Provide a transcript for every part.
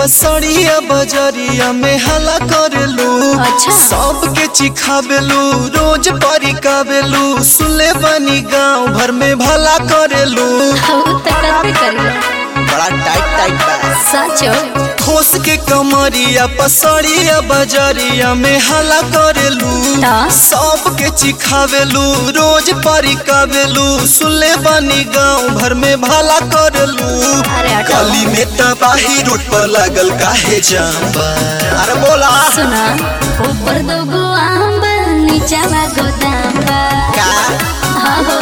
पसड़िया बजरिया में हला करेलू अच्छा। सबके चिखाबेलू रोज परिकाबेलू सुले बनी गांव भर में भला करेलू उ त करबे करियो बड़ा टाइट टाइट बा सचो ठोस के कमरिया पसड़िया बजरिया में हला करेलू ता? सबके चिखावेलू रोज परिकावेलू सुले बनी गांव भर में भला करेलू अरे हटो। गली में तबाही रोड पर लागल काहे जाम्बा अरे बोला सुना ऊपर दो गो आम बा नीचावा गोदाम बा का हाँ हो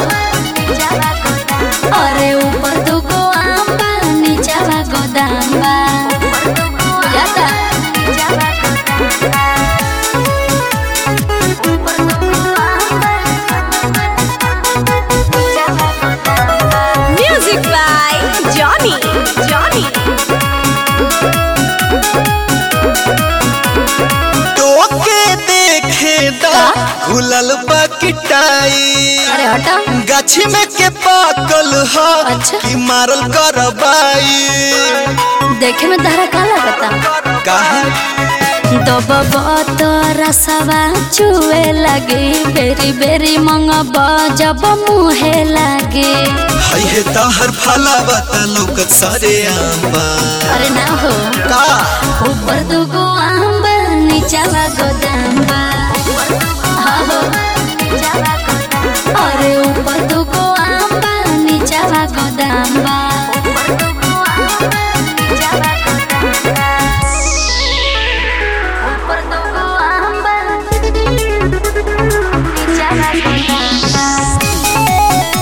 अरे ऊपर दो गो आम बा नीचावा गोदाम बा जाता Music by Johnny. Johnny. टोके देखे दा खुलल बकटाई अरे हटा गाछी में के पाकल ह अच्छा। कि मारल करबाई देखे में तहरा का लगता काहे दबब रसवा चुए लगे बेरी बेरी मंगब जब मुहे लगे हई हे तहर फला बता लौकत सारे आंबा अरे ना हो का ऊपर दुगो आम बा नीचावा गोदाम बा हाँ हो अरे ऊपर दुगो आम बा नीचावा गोदाम बा ऊपर दुगो आम बा नीचावा गोदाम बा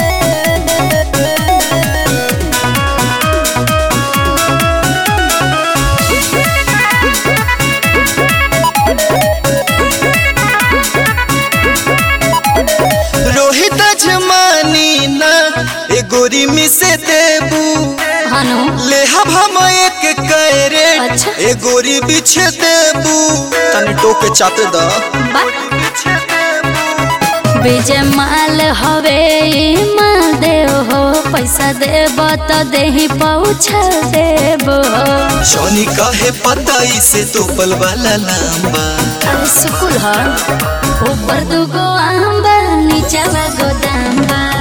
रोहित जमानी ना ए गोरी में से देबू हनु ले हम हम एक कैरे अच्छा। ए गोरी बिछे देबू तनी टोके चाते दा बा विजय माल हवे ई माल देव हो पैसा देब तो देही पहुँचा देब हो जॉनी काहे पता इसे तोपल वाला लांबा अरे सुकुल ह ऊपर दुगो आम बा नीचावा गोदाम बा